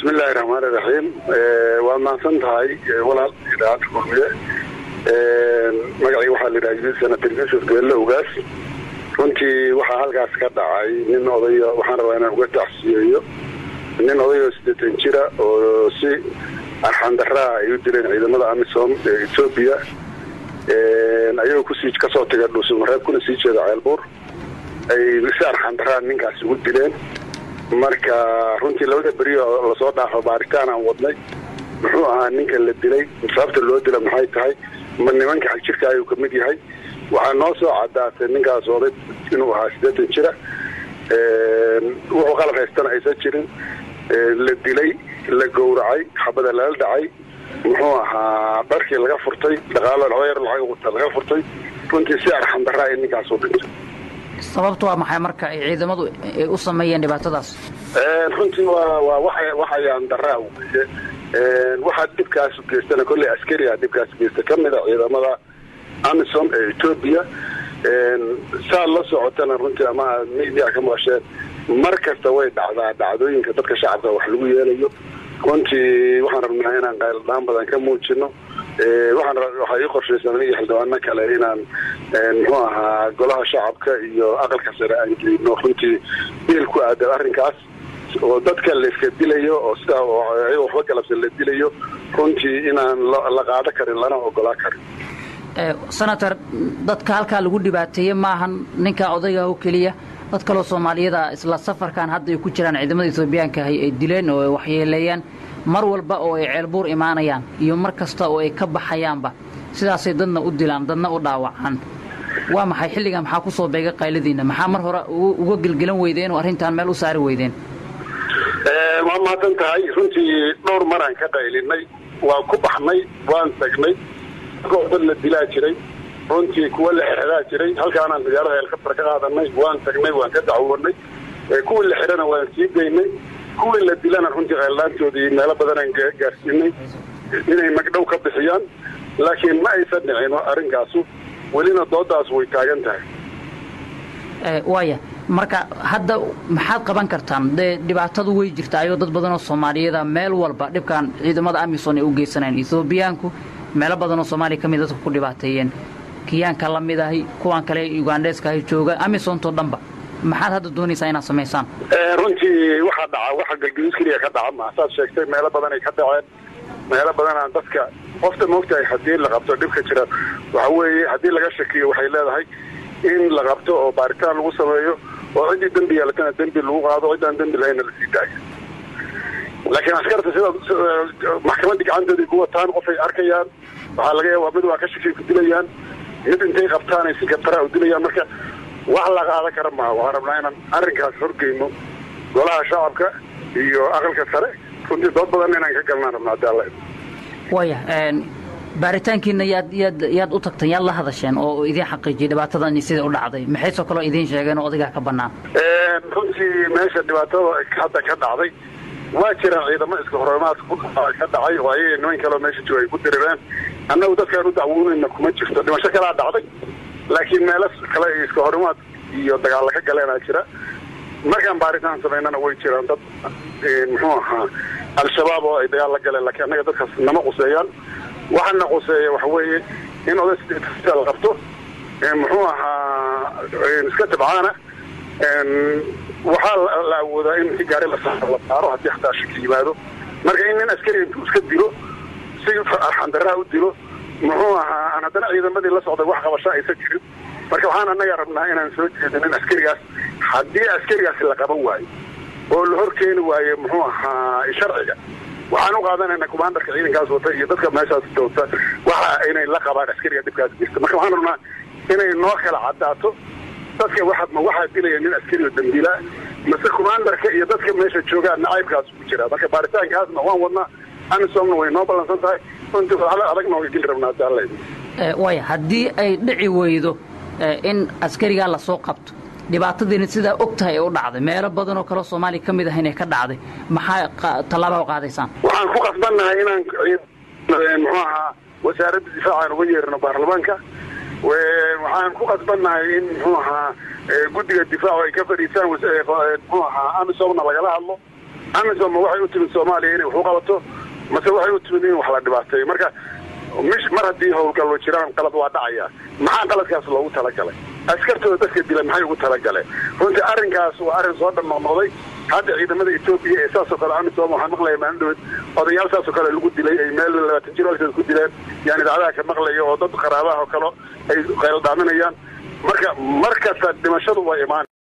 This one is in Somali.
bismillahi raxmaani raxiim waad mahadsan tahay walaal idaacadda kulmiye magacii waxaa la yidhaha senator yuusuf geelle ogaas runtii waxaa halkaas ka dhacay nin odayo waxaan rabaa inaan uga tacsiyeeyo nin odayoo siddeetan jira oo si arxandaraa ay u dileen ciidamada amisom ee etoobiya ayagoo kusii kasoo taga dhuusamareeb kuna sii jeeda ceelbuur ay si arxandaraa ninkaasi ugu dileen marka runtii labada beri oo lasoo dhaafo baaritaan aan wadnay muxuu ahaa ninka la dilay sababta loo dila maxay tahay ma nimanka xagjirka ayuu kamid yahay waxaa noo soo cadaatay ninkaas oday inuu ahaa siddeetan jira wuxuu qalab haystana aysan jirin la dilay la gowracay xabada lala dhacay muxuu ahaa dharkii laga furtay dhaqaalo dhawayar lacag wata laga furtay runtii si arxandaraa in ninkaas u dhinto sababtu waa maxay marka ay ciidamadu ay u sameeyeen dhibaatadaas runtii waa waa wa waxayaan daraa weye waxaa dhibkaas geystana kolley askariga dhibkaas geysta ka mida ciidamada amisom ee etoobiya saad la socotana runtii ama aad media ka maqasheen mar kasta way dhacdaa dhacdooyinka dadka shacabka wax lagu yeelayo runtii waxaan rabnaa inaan qayldhaan badan ka muujino waxaan waxaa ii qorshaysan iyo xildhibaano kale inaan muxuu ahaa golaha shacabka iyo aqalka sare aan geyno runtii biil ku aadan arrinkaas oo dadka la iska dilayo oo sidaa ayago waxba galabsan la dilayo runtii inaan la qaado karin lana ogolaa karin senator dadka halkaa lagu dhibaateeye maahan ninka odayga oo keliya dad kaloo soomaaliyada isla safarkan hadda ay ku jiraan ciidamada etoobiyaanka ahy ay dileen oo ay waxyeeleeyaan mar walba oo ay ceelbuur imaanayaan iyo mar kasta oo ay ka baxayaanba sidaasay dadna u dilaan dadna u dhaawacaan waa maxay xilligan maxaa ku soo beega qayladiinna maxaa mar hore uga gelgelan weydeen oo arrintan meel u saari weydeen waa mahadsan tahay runtii dhowr maraan ka qaylinay waan ku baxnay waan tagnay dad la dilaa jiray runtii kuwa la xeraa jiray halkaanaan magaalada heelkafar ka qaadanay waan tagnay waan ka dacwoonay kuwii la xirana waan sii geynay kuwii la dilana runtii qayldhaantoodii meelo badanaan gaarsiinay inay magdhow ka bixiyaan laakiin ma aysan dhicin arrinkaasu welina doodaas way taagan tahay waaya marka hadda maxaad qaban kartaan dee dhibaatadu way jirta ayoo dad badanoo soomaaliyeeda meel walba dhibkan ciidamada amisom ay u geysanayaan ethoobiyaanku meelo badanoo soomaaliya ka mid dadka ku dhibaateeyeen kiyaanka la mid ahi kuwan kale ugandheeska ahi jooga amisontoo dhanba maxaad hadda doonaysaa inaad samaysaan runtii waxaa dhaca waxa galgaduud keliya ka dhaca ma saad sheegtay meelo badan ay ka dhaceen meelo badanaan dadka qofta moogtahay haddii la qabto dhibka jira waxa weeye haddii laga shakiyo waxay leedahay in la qabto oo baaritaan lagu sameeyo oo ciddii dembi yeelatana dembi lagu qaado ciddaan dembi lahayna la sii daayo laakiin askarta sida maxkamaddii gacantoodii ku wataan qofay arkayaan waxaa laga yaabaa mid waa ka shakay ku dilayaan mid intay qabtaanay si kabtaraa u dilayaan marka wax la qaadan kara maaha waxaan rabnaa inaan arrinkaas horgeyno golaha shacabka iyo aqalka sare runtii dood badan inaan ka galnaan rabnaa haddi alla waya baaritaankiina yaad yaad yaad u tagteen yaad la hadasheen oo idiin xaqiijiyay dhibaatadan sida u dhacday maxaysoo kaloo idiin sheegeen oo odigaa ka bannaan runtii meesha dhibaatada hadda ka dhacday waa jiraan ciidamo iska hormaad ka dhacay oo ayaga niman kaleo meesha jooga ay ku dirireen annagu dadkaan u dacwoonayna kuma jirto dhimasho kalaa dhacday laakiin meelo kale iska horimaad iyo dagaalla ka galeenaa jira markaan baaritaan samaynana way jiraan dad muxuu ahaa al-shabaab oo ay dagaal la galeen laakiin annaga dadkaas nama quseeyaan waxaana quseeya waxa weeye in oday la qabto muxuu ahaa iska tabcaana waxaa la awoodaa in si gaari la saaro haddii hataa shaki yimaado marka in nin askari intuu iska dilo si arxandaraa u dilo muxuu ahaa aan haddana ciidamadii la socday wax qabasho aysan jirin marka waxaan annaga rabnaa inaan soo jeedin in askarigaas haddii askarigaasi la qaban waayo oo la hor keeni waayo muxuu ahaa sharciga waxaan u qaadanayna kumaandarka ciidankaas wata iyo dadka meeshaas joogta waxa inay la qabaan askariga dhibkaas jirta marka waxaan rabnaa inay noo kala caddaato dadka waa ma waxaa dilaya nin askari oo dambiilaa mase kumaandarka iyo dadka meesha joogaan nacaybkaas ku jira marka baaritaankaasna waan wadnaa amisomna way noo ballansan tahay runtii adag nooga geli rabnaa haddi alla waaya haddii ay dhici weydo in askarigaa lasoo qabto dhibaatadiina sidaa og tahay ee u dhacday meelo badanoo kaleo soomaaliya ka mid ah inay ka dhacday maxaa tallaabaa u qaadaysaan waxaan ku qasbannahay inaan muxuu ahaa wasaaradda difaacan uga yeerino baarlamaanka waxaan ku qasbannahay in muxuu ahaa guddiga difaacu ay ka fadhiisaan muxuu ahaa amisomna lagala hadlo amisom ma waxay u timid soomaaliya inay wax u qabato mase waxay u timid in wax la dhibaateeyo marka mish mar haddii howlgallo jiraan qalad waa dhacaya maxaa qaladkaas loogu talagalay askartooda dadka dila maxay ugu talagaleen runtii arrinkaas waa arrin soo dhamnoqnoqday hadda ciidamada etoobiya ee saasoo kale amisom waxaan maqlaya maalin dhaweed odayaal saasoo kale lagu dilay ay meel labaatan jiro agteeda ku dileen yaan idaacadaha ka maqlaya oo dad qaraabaha oo kale ay qayldhaaminayaan marka mar kasta dhimashadu waa imaanay